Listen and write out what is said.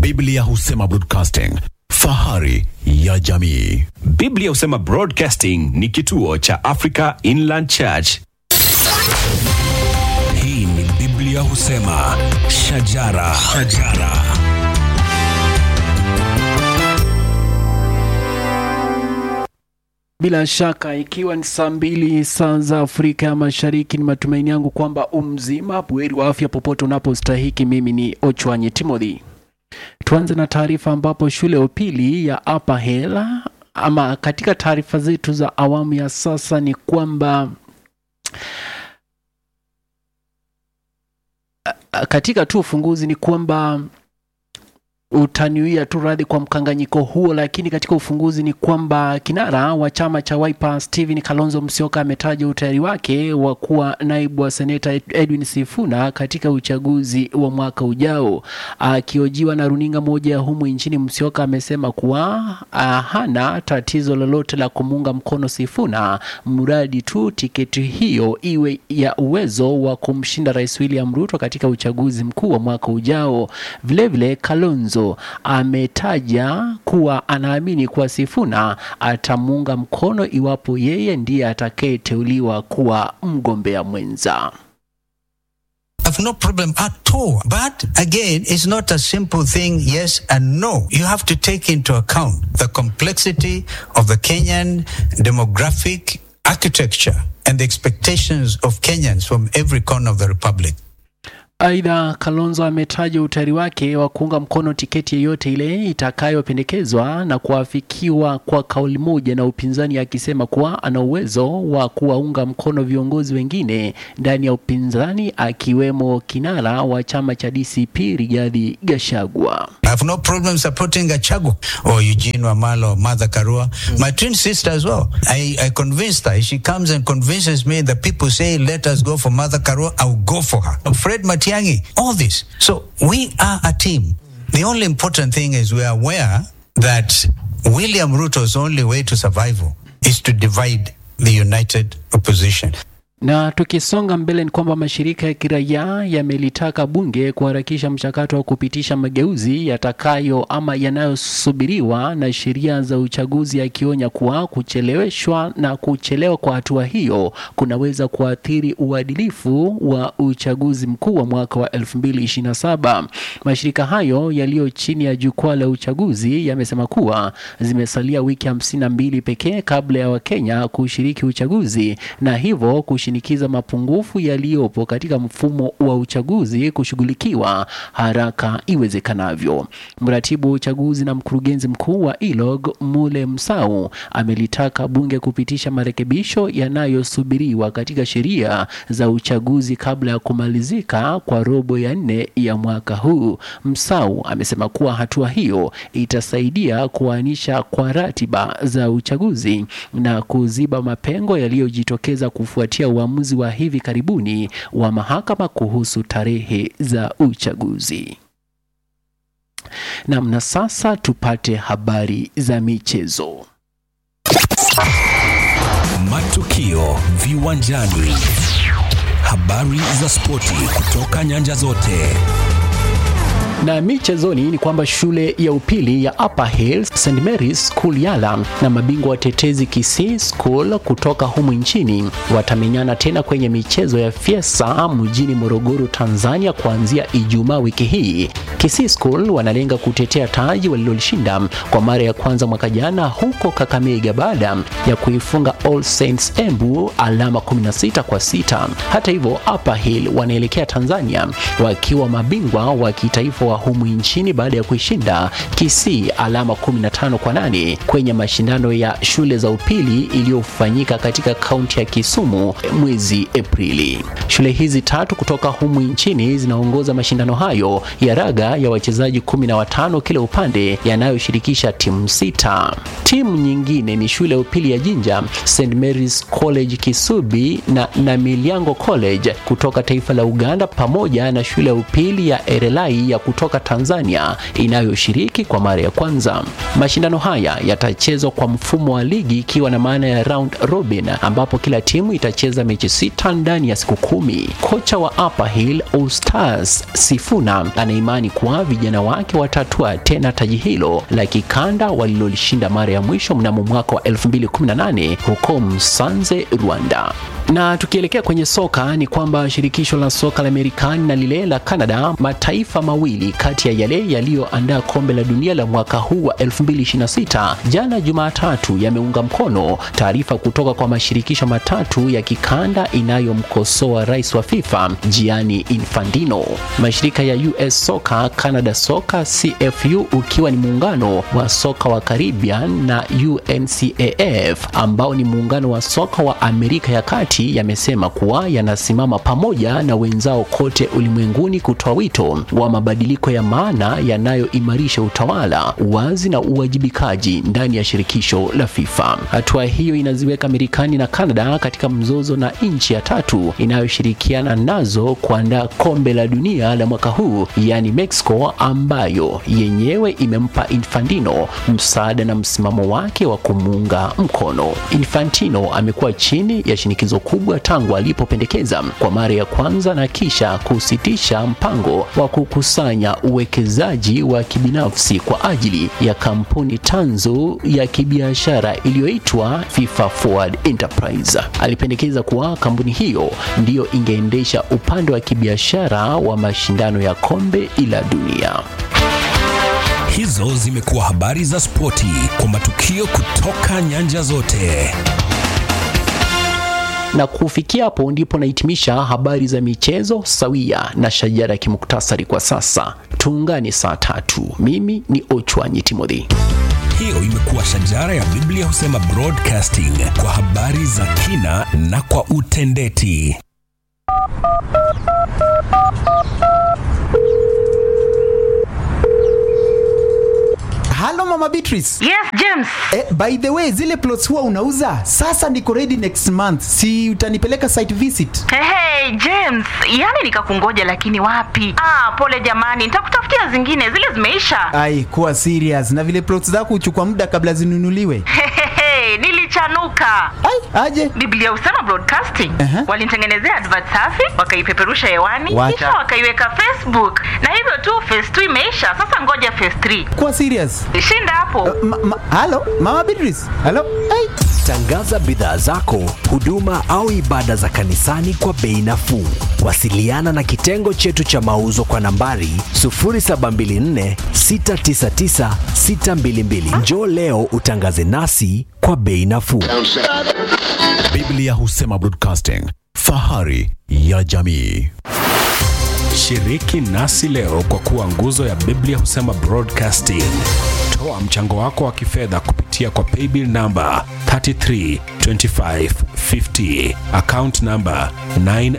Biblia husema broadcasting, fahari ya jamii. Biblia husema Broadcasting ni kituo cha Africa Inland Church. Hii ni Biblia husema shajara, shajara. Bila shaka ikiwa ni saa mbili saa za Afrika ya Mashariki, ni matumaini yangu kwamba umzima buheri wa afya popote unapostahiki. Mimi ni Ochwanyi Timothy. Tuanze na taarifa ambapo shule ya upili ya Upper Hill ama katika taarifa zetu za awamu ya sasa ni kwamba katika tu ufunguzi ni kwamba utaniwia tu radhi kwa mkanganyiko huo, lakini katika ufunguzi ni kwamba kinara wa chama cha Wiper Stephen Kalonzo Musyoka ametaja utayari wake wa kuwa naibu wa seneta Edwin Sifuna katika uchaguzi wa mwaka ujao. Akiojiwa na runinga moja ya humu nchini, Musyoka amesema kuwa ah, hana tatizo lolote la kumuunga mkono Sifuna mradi tu tiketi hiyo iwe ya uwezo wa kumshinda Rais William Ruto katika uchaguzi mkuu wa mwaka ujao. Vilevile Kalonzo ametaja kuwa anaamini kuwa Sifuna atamuunga mkono iwapo yeye ndiye atakayeteuliwa kuwa mgombea mwenza. have no problem at all. But again, it's not a simple thing, yes and no. You have to take into account the complexity of the Kenyan demographic architecture and the expectations of Kenyans from every corner of the republic. Aidha, Kalonzo ametaja utayari wake wa kuunga mkono tiketi yeyote ile itakayopendekezwa na kuafikiwa kwa kauli moja na upinzani, akisema kuwa ana uwezo wa kuwaunga mkono viongozi wengine ndani ya upinzani akiwemo kinara wa chama cha DCP Rigathi Gachagua. I have no problem supporting Gachagu or Eugene Wamalo or Mother Karua. My twin sister as well. I, I convinced her. If she comes and convinces me that people say, let us go for Mother Karua, I'll go for her. Fred Matiangi, all this. So we are a team. The only important thing is we are aware that William Ruto's only way to survival is to divide the united opposition. Na tukisonga mbele ni kwamba mashirika ya kiraia yamelitaka bunge kuharakisha mchakato wa kupitisha mageuzi yatakayo ama yanayosubiriwa na sheria za uchaguzi, yakionya kuwa kucheleweshwa na kuchelewa kwa hatua hiyo kunaweza kuathiri uadilifu wa uchaguzi mkuu wa mwaka wa 2027. Mashirika hayo yaliyo chini ya jukwaa la uchaguzi yamesema kuwa zimesalia wiki 52 pekee kabla ya Wakenya kushiriki uchaguzi na hivyo kushinikiza mapungufu yaliyopo katika mfumo wa uchaguzi kushughulikiwa haraka iwezekanavyo. Mratibu wa uchaguzi na mkurugenzi mkuu wa ILOG Mule Msau amelitaka bunge kupitisha marekebisho yanayosubiriwa katika sheria za uchaguzi kabla ya kumalizika kwa robo ya nne ya mwaka huu. Msau amesema kuwa hatua hiyo itasaidia kuainisha kwa ratiba za uchaguzi na kuziba mapengo yaliyojitokeza kufuatia uamuzi wa hivi karibuni wa mahakama kuhusu tarehe za uchaguzi. Nam, na sasa tupate habari za michezo. Matukio viwanjani, habari za spoti kutoka nyanja zote. Na michezoni ni kwamba shule ya upili ya Upper Hill St Mary's School Yala na mabingwa watetezi Kisii School kutoka humu nchini watamenyana tena kwenye michezo ya Fiesa mjini Morogoro, Tanzania kuanzia Ijumaa wiki hii. Kisii School wanalenga kutetea taji walilolishinda kwa mara ya kwanza mwaka jana huko Kakamega baada ya kuifunga All Saints Embu alama 16 kwa sita. Hata hivyo, Upper Hill wanaelekea Tanzania wakiwa mabingwa wa kitaifa wa humu nchini baada ya kuishinda Kisii alama 15 kwa nane kwenye mashindano ya shule za upili iliyofanyika katika kaunti ya Kisumu mwezi Aprili. Shule hizi tatu kutoka humu nchini zinaongoza mashindano hayo ya raga ya wachezaji kumi na watano kila upande yanayoshirikisha timu sita. Timu nyingine ni shule ya upili ya Jinja, St Mary's College Kisubi na Namilyango College kutoka taifa la Uganda pamoja na shule ya upili ya Erelai ya kutoka kutoka Tanzania inayoshiriki kwa mara ya kwanza. Mashindano haya yatachezwa kwa mfumo wa ligi ikiwa na maana ya round robin, ambapo kila timu itacheza mechi sita ndani ya siku kumi. Kocha wa Upper Hill All Stars Sifuna anaimani kuwa vijana wake watatua tena taji hilo la kikanda walilolishinda mara ya mwisho mnamo mwaka wa 2018 huko Msanze, Rwanda. Na tukielekea kwenye soka ni kwamba shirikisho la soka la Marekani na lile la Canada, mataifa mawili kati ya yale yaliyoandaa kombe la dunia la mwaka huu wa 2026, jana Jumatatu yameunga mkono taarifa kutoka kwa mashirikisho matatu ya kikanda inayomkosoa rais wa FIFA Gianni Infantino. Mashirika ya US Soccer, Canada Soccer, CFU ukiwa ni muungano wa soka wa Caribbean na UNCAF ambao ni muungano wa soka wa Amerika ya Kati yamesema kuwa yanasimama pamoja na wenzao kote ulimwenguni kutoa wito wa mabadiliko ya maana yanayoimarisha utawala, uwazi na uwajibikaji ndani ya shirikisho la FIFA. Hatua hiyo inaziweka Marekani na Canada katika mzozo na nchi ya tatu inayoshirikiana nazo kuandaa kombe la dunia la mwaka huu, yaani Mexico, ambayo yenyewe imempa Infantino msaada na msimamo wake wa kumuunga mkono. Infantino amekuwa chini ya shinikizo kubwa tangu alipopendekeza kwa mara ya kwanza na kisha kusitisha mpango wa kukusanya uwekezaji wa kibinafsi kwa ajili ya kampuni tanzu ya kibiashara iliyoitwa FIFA Forward Enterprise. Alipendekeza kuwa kampuni hiyo ndiyo ingeendesha upande wa kibiashara wa mashindano ya kombe la dunia. Hizo zimekuwa habari za spoti kwa matukio kutoka nyanja zote. na kufikia hapo ndipo nahitimisha habari za michezo sawia na shajara ya kimuktasari kwa sasa. Tuungane saa tatu. Mimi ni Ochwanyi Timothy. Hiyo imekuwa shajara ya Biblia husema broadcasting kwa habari za kina na kwa utendeti. Halo Mama Beatrice. Yes, James. Eh, by the way, zile plots huwa unauza? Sasa niko ready next month. Si utanipeleka site visit? Hey, hey, James, yani nikakungoja lakini wapi? Ah, pole jamani, nitakutafutia zingine, zile zimeisha. Ai, kuwa serious. Na vile plots zako huchukua muda kabla zinunuliwe. Hehehe, nilichanuka. Ai, aje. Biblia husema broadcasting. Aha. Walinitengenezea advert safi, wakaipeperusha hewani, Wacha. kisha wakaiweka Facebook. Na hivyo tu phase 2 imeisha. Sasa ngoja phase 3. Kuwa serious. Shinda hapo. Ma, ma, halo Mama Beatrice. Halo. Ai. Tangaza bidhaa zako, huduma au ibada za kanisani kwa bei nafuu. Wasiliana na kitengo chetu cha mauzo kwa nambari 0724 699 622. Njoo leo utangaze nasi kwa bei nafuu. Biblia husema broadcasting, fahari ya jamii. Shiriki nasi leo kwa kuwa nguzo ya Biblia husema broadcasting. Toa mchango wako wa kifedha kupitia kwa paybill namba 332550 account namba 9